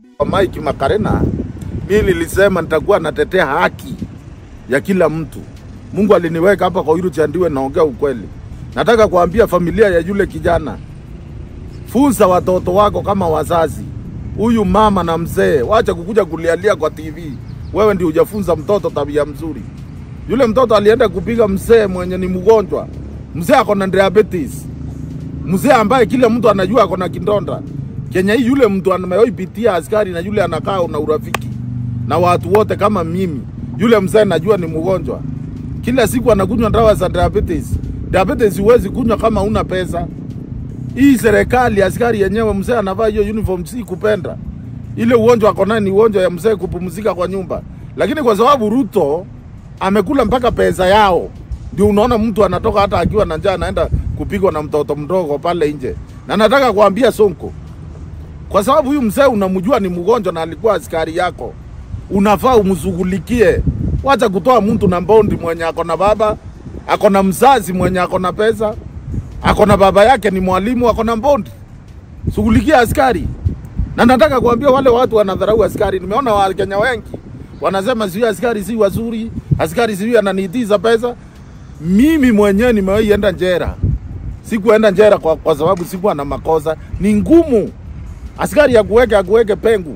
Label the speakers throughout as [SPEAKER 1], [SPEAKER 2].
[SPEAKER 1] Mike Makarena, mimi nilisema nitakuwa natetea haki ya kila mtu. Mungu aliniweka hapa kwa Wiru Chandiwe, naongea ukweli. Nataka kuambia familia ya yule kijana, funza watoto wako kama wazazi. Huyu mama na mzee, wacha kukuja kulialia kwa TV. Wewe ndio hujafunza mtoto tabia mzuri. Yule mtoto alienda kupiga mzee mwenye ni mgonjwa, mzee ako na diabetes, mzee ambaye kila mtu anajua ako na kindonda. Kenya hii yule mtu amewahipitia askari na yule anakaa na urafiki na watu wote kama mimi. Yule mzee najua ni mgonjwa, kila siku anakunywa dawa za diabetes. Diabetes huwezi kunywa kama una pesa. Hii serikali askari yenyewe, mzee anavaa hiyo uniform, si kupenda ile ugonjwa ako nayo ni ugonjwa ya mzee kupumzika kwa nyumba, lakini kwa sababu Ruto amekula mpaka pesa yao, ndio unaona mtu anatoka hata akiwa na njaa anaenda kupigwa na mtoto mdogo pale nje. Na nataka kuambia Sonko, kwa sababu huyu mzee unamjua ni mgonjwa na alikuwa askari yako, unafaa umshughulikie. Wacha kutoa mtu na mbondi mwenye ako na baba, ako na mzazi mwenye ako na pesa, ako na baba yake ni mwalimu, ako na mbondi. Shughulikia askari. Na nataka kuambia wale watu wanadharau askari. Nimeona Wakenya wengi wanasema sijui askari si wazuri, askari sijui ananiitiza pesa. Mimi mwenyewe nimewahi enda njera, sikuenda njera kwa, kwa sababu sikuwa na makosa. Ni ngumu askari akuweke akuweke pengu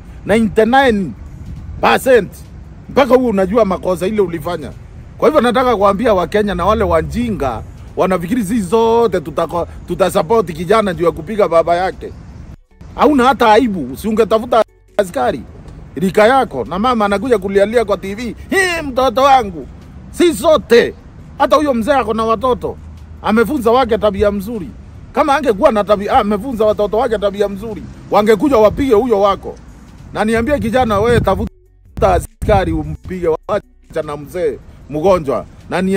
[SPEAKER 1] 99% mpaka huo unajua makosa ile ulifanya. Kwa hivyo nataka kuambia Wakenya na wale wajinga wanafikiri sisi zote tutako- tutasapoti kijana juu ya kupiga baba yake hauna hata aibu, si ungetafuta askari rika yako, na mama anakuja kulialia kwa TV, hii mtoto wangu. Si sote, hata huyo mzee ako na watoto, amefunza wake tabia mzuri. Kama angekuwa na tabia, ah, amefunza watoto wake tabia mzuri, wangekuja wapige huyo wako. Na niambie kijana, wewe tafuta askari umpige, wacha na mzee mgonjwa, na niambie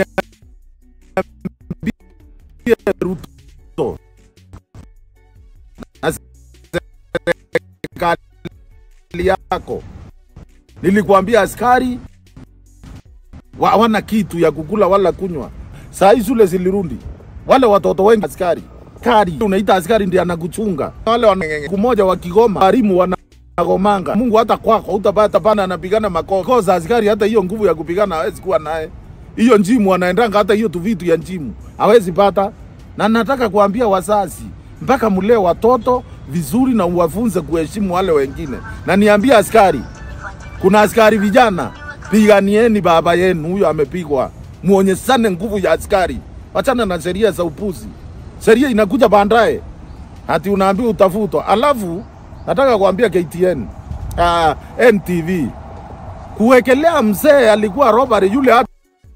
[SPEAKER 1] Ruto serikali yako. Nilikuambia askari wa- hawana kitu ya kukula wala kunywa. Saa hii shule zilirundi, wale watoto wengi askari kari, unaita askari ndiye anakuchunga. Wale wana kumoja wa Kigoma, walimu wanagomanga. Mungu hata kwako utapata pana anapigana makosa askari, hata hiyo nguvu ya kupigana hawezi kuwa naye. Hiyo njimu anaendanga, hata hiyo tu vitu ya njimu hawezi pata. Na nataka kuambia wazazi, mpaka mlee watoto vizuri na uwafunze kuheshimu wale wengine. Na niambie askari, kuna askari vijana, piganieni baba yenu, huyo amepigwa, muonyeshane nguvu ya askari. Wachana na sheria za upuzi. Sheria inakuja baadaye, hati unaambiwa utafutwa. Alafu nataka kuambia KTN, uh, NTV kuwekelea mzee alikuwa robbery yule hata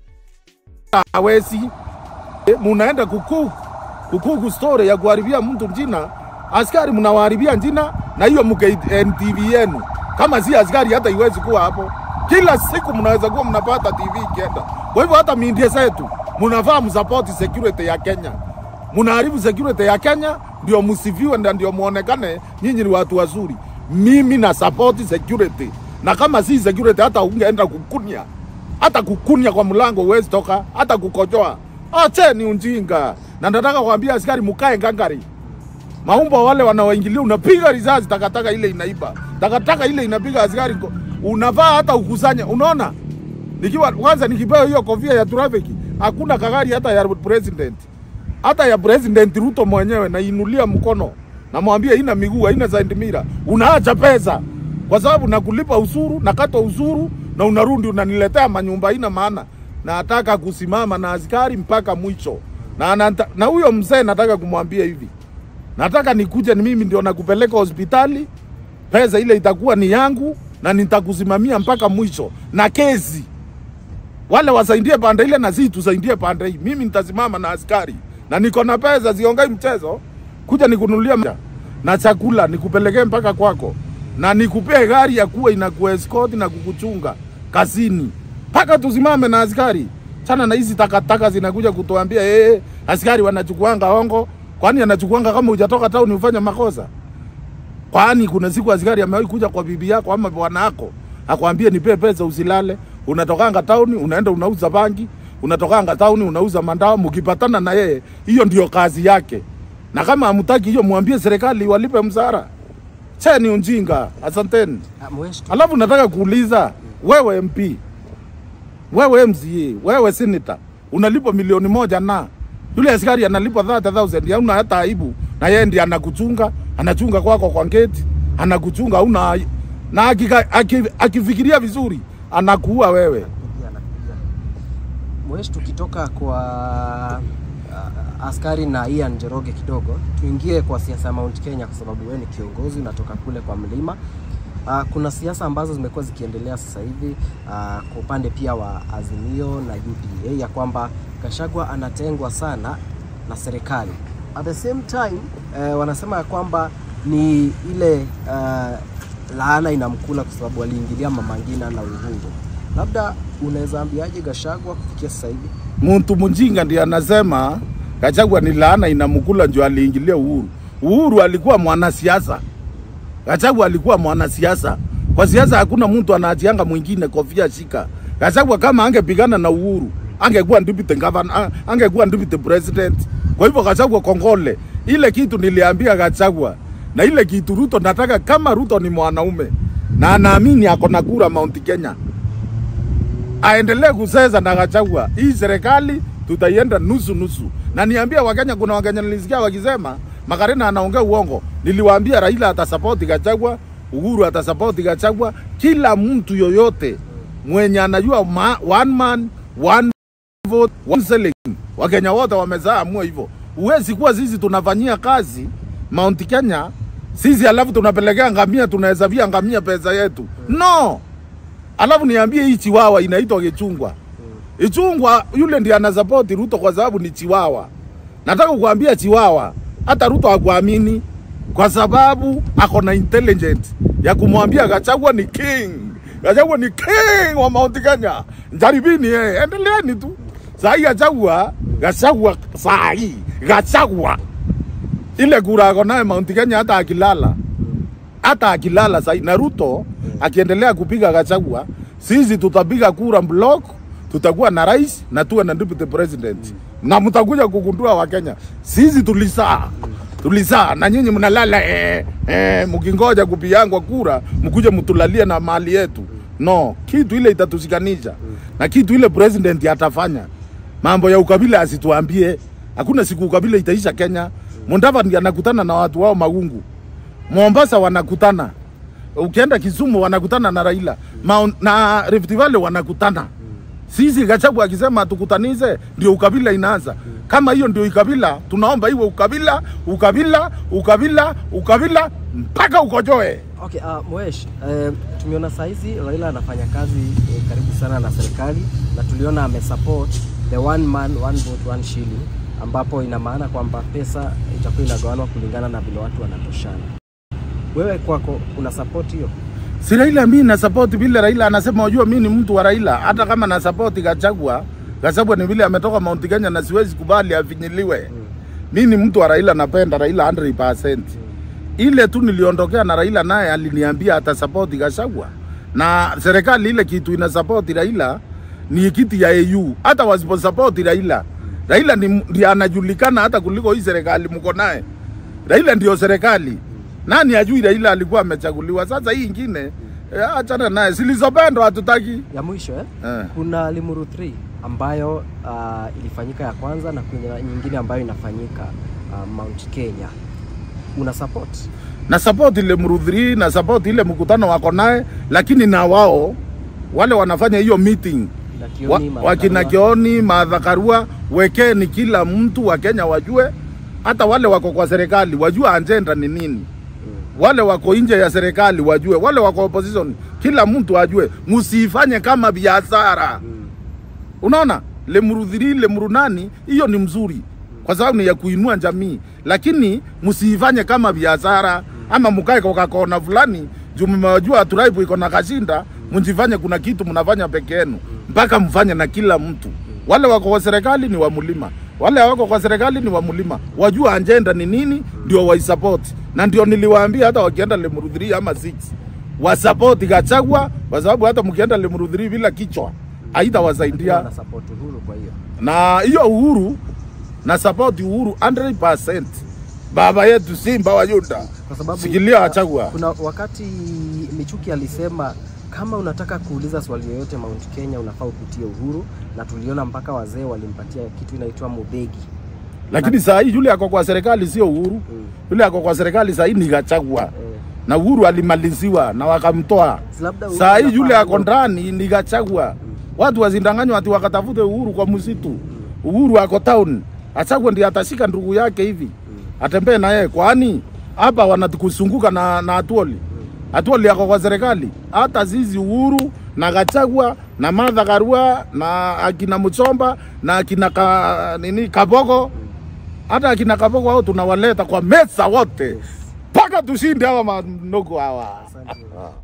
[SPEAKER 1] hawezi Eh, munaenda kukuku kukuku story ya kuharibia mtu jina, askari mnawaharibia jina na hiyo mke NTV yenu. Kama si askari hata iwezi kuwa hapo. Kila siku mnaweza kuwa mnapata TV ikienda. Kwa hivyo hata media zetu mnafaa msupport security ya Kenya. Mnaharibu security ya Kenya ndio msifiwe na ndio muonekane nyinyi ni watu wazuri. Mimi na support security, na kama si security hata ungeenda kukunya hata kukunya kwa mlango huwezi toka, hata kukojoa. Ache ni ujinga, na nataka kuambia askari mukae ngangari. Maumbo wale wanaoingilia, unapiga risasi, takataka ile inaiba, takataka ile inapiga askari, ko- unavaa hata ukusanya. Unaona, nikiwa kwanza nikipewa hiyo kofia ya trafiki, hakuna kagari hata ya president, hata ya president Ruto mwenyewe nainulia mkono, namwambia ina miguu haina sentimita, unaacha pesa kwa sababu nakulipa usuru, nakata usuru na unarudi unaniletea manyumba, haina maana. Nataka kusimama na askari mpaka mwisho, na anata- na huyo mzee nataka kumwambia hivi, nataka nikuje ni mimi ndio nakupeleka hospitali, pesa ile itakuwa ni yangu na nitakusimamia mpaka mwisho na kesi wale wasaidie pande ile na sisi tusaidie pande hii. Mimi nitasimama na askari na niko na pesa, siongei mchezo. Kuja nikununulia mja na chakula nikupelekee mpaka kwako, na nikupee gari ya kuwa inakuescort na kukuchunga kazini mpaka tusimame na askari. Chana na hizi takataka zinakuja kutuambia eh, askari wanachukuanga hongo. Kwani anachukuanga kama hujatoka town ufanye makosa? Kwani kuna siku askari amewahi kuja kwa bibi yako ama bwana yako akwambie nipe pesa usilale, unatokanga tauni unaenda unauza bangi, unatokanga tauni unauza mandawa, mkipatana na yeye, hiyo ndio kazi yake. Na kama hamtaki hiyo, mwambie serikali walipe msara. che ni ujinga. Asanteni.
[SPEAKER 2] Ah, Mwesh, tu-
[SPEAKER 1] Alafu nataka kuuliza wewe MP, wewe MCA, wewe senator, unalipwa milioni moja na yule askari analipwa 30,000 hauna hata aibu, na yeye ndiye anakuchunga, anachunga kwako kwa gate, anakuchunga hauna ai- na akika, aki, akifikiria vizuri anakuua wewe.
[SPEAKER 2] Anakuja, anakuja. Mwesh, tukitoka kwa uh, askari na Ian Njoroge kidogo, tuingie kwa siasa ya Mount Kenya kwa sababu wewe ni kiongozi, unatoka kule kwa mlima. Uh, kuna siasa ambazo zimekuwa zikiendelea sasa hivi uh, kwa upande pia wa Azimio na UDA ya kwamba Gachagua anatengwa sana na serikali. At the same time uh, wanasema ya kwamba ni ile uh, laana inamkula kwa sababu aliingilia Mama Ngina na Uhuru. Labda unaweza ambiaje Gachagua kufikia sasa hivi?
[SPEAKER 1] Muntu mjinga ndiye anasema Gachagua ni laana inamkula, ndio aliingilia Uhuru. Uhuru alikuwa mwanasiasa, Gachagua alikuwa mwanasiasa. Kwa siasa hakuna mtu anaatianga mwingine kofia shika. Gachagua kama angepigana na Uhuru angekuwa deputy governor, a- angekuwa deputy president. Kwa hivyo Gachagua kongole, ile kitu niliambia Gachagua na ile kitu Ruto, nataka kama Ruto ni mwanaume na anaamini ako na kura Mount Kenya aendelee kuseza na Gachagua. Hii serikali tutaienda nusu nusu, na niambia Wakenya, kuna Wakenya nilisikia wakisema Makarena anaongea uongo. Niliwaambia Raila atasapoti Gachagua, Uhuru atasapoti Gachagua, kila mtu yoyote mwenye anajua ma, one man one vote one selling. Wakenya wote wamezaa amua hivyo. Huwezi kuwa sisi tunafanyia kazi Mount Kenya sisi alafu tunapelekea ngamia, tunahesabia ngamia pesa yetu no. Alafu niambie hii chiwawa inaitwa Kichungwa. Ichungwa yule ndiye anasapoti Ruto kwa sababu ni chiwawa. Nataka kukuambia chiwawa, hata Ruto hakuamini kwa sababu ako na intelligent ya kumwambia Gachagua ni king. Gachagua ni king wa Mount Kenya. Jaribini eh, endeleeni tu. Saa hii Gachagua, Gachagua saa hii Gachagua ile kura ako naye Mount Kenya hata akilala hata akilala sai na Ruto akiendelea kupiga Gachagua, sisi tutapiga kura block, tutakuwa na rais na tuwe na deputy president na mtakuja kugundua Wakenya, sisi tulisaa tulisaa na nyinyi mnalala eh, eh, mkingoja kupigangwa kura mkuje mtulalie na mali yetu. No, kitu ile itatushikanisha na kitu ile president atafanya mambo ya ukabila asituambie. Hakuna siku ukabila itaisha Kenya. Mudavadi anakutana na watu wao Magungu, Mombasa wanakutana, ukienda Kisumu wanakutana na Raila Mount, na Rift Valley wanakutana. Sisi Gachagua akisema tukutanize, ndio ukabila inaanza. Kama hiyo ndio ukabila, tunaomba iwe ukabila, ukabila, ukabila, ukabila mpaka ukojoe.
[SPEAKER 2] Okay, uh, Mwesh, uh, tumeona saizi Raila anafanya kazi eh, karibu sana na serikali na tuliona amesupport the one man one vote one shilling ambapo ina maana kwamba pesa itakuwa inagawanwa kulingana na vile watu wanatoshana. Wewe kwako una support hiyo?
[SPEAKER 1] Si Raila mimi na support vile Raila anasema, unajua mimi ni mtu wa Raila, hata kama na support Gachagua. Gachagua ni vile ametoka Mount Kenya na siwezi kubali afinyiliwe. Mimi ni mtu wa Raila, napenda Raila 100%. Ile tu niliondokea na Raila, naye aliniambia atasupport Gachagua, na serikali ile kitu ina support Raila ni kiti ya AU. Hata wasipo support Raila, Raila ni ndiye anajulikana hata kuliko hii serikali mko naye. Raila ndio serikali. Nani ajui Raila alikuwa amechaguliwa? Sasa hii ingine eh, achana naye, zilizopendwa hatutaki.
[SPEAKER 2] Ya mwisho eh?
[SPEAKER 1] Eh.
[SPEAKER 2] Kuna Limuru 3 ambayo uh, ilifanyika ya kwanza na kuna nyingine ambayo inafanyika uh, Mount Kenya. Una support?
[SPEAKER 1] na support ile mrudhiri na support ile mkutano wako naye, lakini na wao wale wanafanya hiyo meeting
[SPEAKER 2] Na
[SPEAKER 1] wa,
[SPEAKER 2] Kioni, Martha
[SPEAKER 1] wakina
[SPEAKER 2] Karua.
[SPEAKER 1] Kioni, Martha Karua, wekeni kila mtu wa Kenya wajue, hata wale wako kwa serikali wajue agenda ni nini, wale wako nje ya serikali wajue, wale wako opposition, kila mtu ajue, msifanye kama biashara. Unaona, lemrudhiri lemrunani, hiyo ni mzuri kwa sababu ni ya kuinua jamii, lakini msiifanye kama biashara ama mkae kwa kona fulani juu mmejua tribe iko na kashinda, mjifanye kuna kitu mnafanya peke yenu, mpaka mfanye na kila mtu. Wale wako kwa serikali ni wa mlima, wale wako kwa serikali ni wa mlima, wajua agenda ni nini, ndio waisupport. Na ndio niliwaambia hata wakienda lemrudhiri ama six wasapoti Gachagua, kwa sababu hata mkienda lemrudhiri bila kichwa haitawasaidia
[SPEAKER 2] Una support Uhuru kwa hiyo.
[SPEAKER 1] na hiyo Uhuru na support Uhuru 100%. baba yetu Simba wa Yuda.
[SPEAKER 2] kwa sababu
[SPEAKER 1] Sikilia Gachagua.
[SPEAKER 2] kuna wakati Michuki alisema kama unataka kuuliza swali yoyote Mount Kenya unafaa upitie Uhuru, na tuliona mpaka wazee walimpatia kitu inaitwa mubegi.
[SPEAKER 1] Lakini saa hii yule ako kwa serikali sio Uhuru.
[SPEAKER 2] Mm.
[SPEAKER 1] Yule ako kwa serikali saa hii ni Gachagua.
[SPEAKER 2] Eh,
[SPEAKER 1] Na Uhuru alimaliziwa na wakamtoa.
[SPEAKER 2] si labda Uhuru
[SPEAKER 1] Saa hii
[SPEAKER 2] anafaa
[SPEAKER 1] yule ako
[SPEAKER 2] awe-
[SPEAKER 1] ndani ni Gachagua. Watu wasindanganywa ati wakatafute Uhuru kwa msitu. Uhuru ako town. Gachagua ndiye atashika ndugu yake hivi. Atembee na yeye kwani hapa wanatukusunguka na na Atuoli. Atuoli ako kwa serikali. Hata sisi Uhuru na Gachagua na Martha Karua na akina Muchomba na akina ka, nini Kaboko hata akina Kaboko hao tunawaleta kwa meza wote mpaka tushinde hawa manogo hawa.
[SPEAKER 2] Asante.